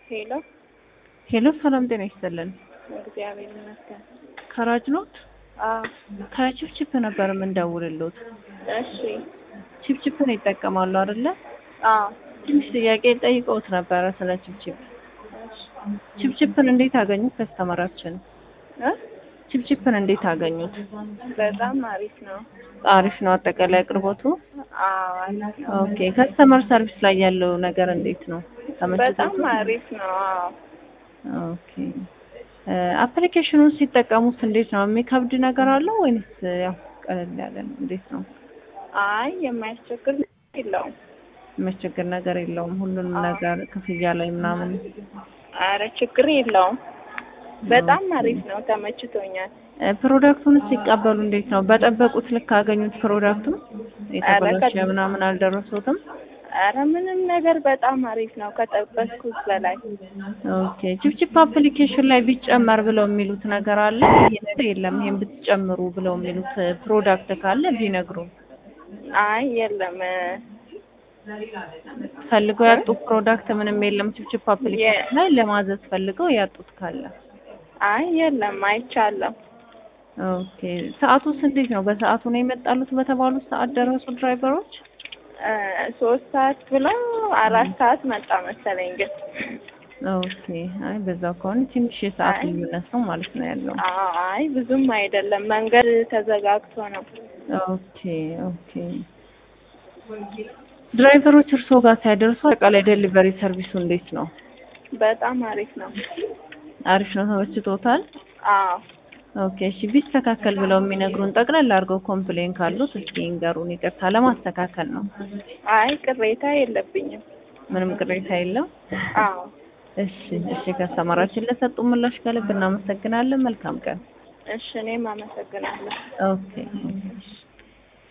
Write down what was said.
ሄሎ ሄሎ ሰላም ጤና ይስጥልን። እግዚአብሔር ይመስገን። ከራጅ ኖት አዎ ከቺፕቺፕ ነበር የምንደውልሎት። እሺ ቺፕቺፕን ይጠቀማሉ አይደለ? አዎ ትንሽ ጥያቄ ጠይቀውት ነበረ ስለ ቺፕቺፕ። እሺ ቺፕቺፕን እንዴት አገኙት? ከስተመራችን እ ቺፕቺፕን እንዴት አገኙት? በጣም አሪፍ ነው። አሪፍ ነው አጠቃላይ አቅርቦቱ። አዎ አሪፍ ነው። ኦኬ ከስተመር ሰርቪስ ላይ ያለው ነገር እንዴት ነው? በጣም ተመችቶት? አሪፍ ነው። አዎ ኦኬ አፕሊኬሽኑን ሲጠቀሙት እንዴት ነው? የሚከብድ ነገር አለው ወይንስ ያው ቀለል ያለ ነው? እንዴት ነው? አይ የማያስቸግር የለውም። የሚያስቸግር ነገር የለውም። ሁሉንም ነገር ክፍያ ላይ ምናምን አረ ችግር የለውም። በጣም አሪፍ ነው። ተመችቶኛል። እ ፕሮዳክቱን ሲቀበሉ እንዴት ነው? በጠበቁት ልክ አገኙት? ፕሮዳክቱን የተበላሸ ከ- ምናምን አልደረሱትም? አረ ምንም ነገር በጣም አሪፍ ነው ከጠበቅኩት በላይ። ኦኬ ቺፕቺፕ አፕሊኬሽን ላይ ቢጨመር ብለው የሚሉት ነገር አለ? ይሄ ነገር የለም ይሄን ብትጨምሩ ብለው የሚሉት ፕሮዳክት ካለ ቢነግሩ። አይ የለም እ፣ ፈልገው ያጡት ፕሮዳክት ምንም የለም ቺፕቺፕ አፕሊኬሽን ላይ ለማዘዝ ፈልገው ያጡት ካለ። አይ የለም አይቻለሁ። ኦኬ ሰዓቱስ እንዴት ነው? በሰዓቱ ነው የመጣሉት በተባሉት ሰዓት ደረሱ ድራይቨሮች? እ፣ ሶስት ሰዓት ብለው አራት ሰዓት መጣ መሰለኝ ግን ኦኬ አይ በዛው ከሆነ ትንሽ የሰዓት አይ። ልዩነት ነው ማለት ነው ያለው። አይ ብዙም አይደለም፣ መንገድ ተዘጋግቶ ነው። ኦኬ ኦኬ ድራይቨሮች እርስዎ ጋር ሲያደርሱ አጠቃላይ ዴሊቨሪ ሰርቪሱ እንዴት ነው? በጣም አሪፍ ነው። አሪፍ ነው፣ ተመችቶታል? አዎ ኦኬ እሺ ቢስተካከል ብለው የሚነግሩን ጠቅለል አድርገው ኮምፕሌን ካሉት እስኪ ይንገሩን። ይቅርታ ለማስተካከል ነው። አይ ቅሬታ የለብኝም። ምንም ቅሬታ የለም። አዎ እሺ እሺ ከስተመራችን ለሰጡ ምላሽ ከልብ እናመሰግናለን። መልካም ቀን። እሺ እኔም አመሰግናለሁ። ኦኬ